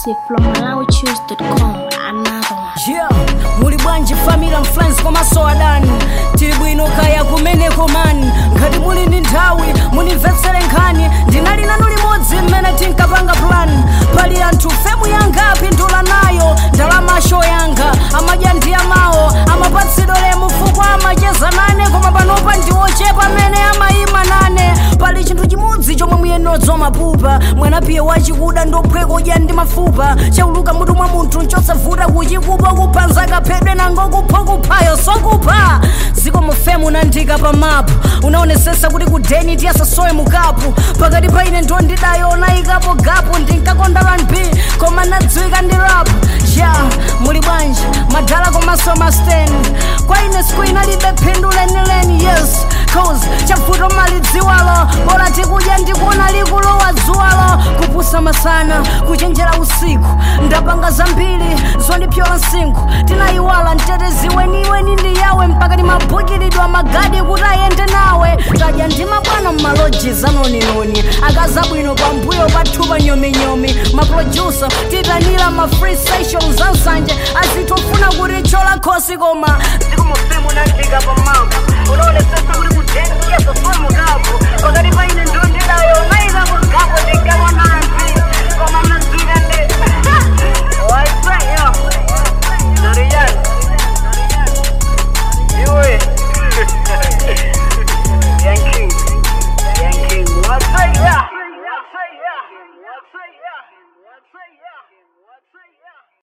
exclusive from MalawiChoose.com. Another one. yeah muli bwanji family and friends komanso adani tili bwino kaya kumene komani ngati muli ndi nthawi munimvetsere nkhani ndinali nanu limodzi mmene tinkapanga plan pali anthu femu yanga apindula nayo ndalama sho yanga amadya ndi amawo amapatsidwa lemu fukwa amacheza nane koma panopa ndiwochepa amene amayima nane pali chinthu chimodzi chomwe muyenodzi mapupa mwanapiye wachikuda ndophweka udya ndi mafupa chauluka mutu mwa munthu nchosavuta kuchikupa kuphanza kaphedwe nango kupha kuphayo sokupha ziko mufemu nandika pa mapu unaonesesa kuti kudeni tiyasasowe mukapu pakati pa ine ndo ndidayo nayikapo gapu ndinkakonda rnb koma nadziwika ndi rap ya muli bwanji madala komanso mastand kwa ine siku inalibe phindu lenileni yes cause chavuto malidziwalo bora tikudya ndikuona likulowa dzuwalo kupusa masana kuchenjera usiku ndapanga zambiri zondipyola msinkhu tinayiwala mteteziweniweni ndi yawe mpaka timabhukiridwa magadi kuti ayende nawe tadya ndi mabwana mmaloji zanoninoni akazabwino pambuyo pathupa nyominyomi maproducer titanira ma free sessions ansanje azitofuna kuti chola khosi koma zikumufemu nandika pamambo unaonesesa kuti kujengia sosomo kapo pakati pa ine ndo ndidayo naikapo gapo ndingakonanzi koma mnazwika ndi waisaiyo Dorian iwe Yankee Yankee wasaiya wasaiya wasaiya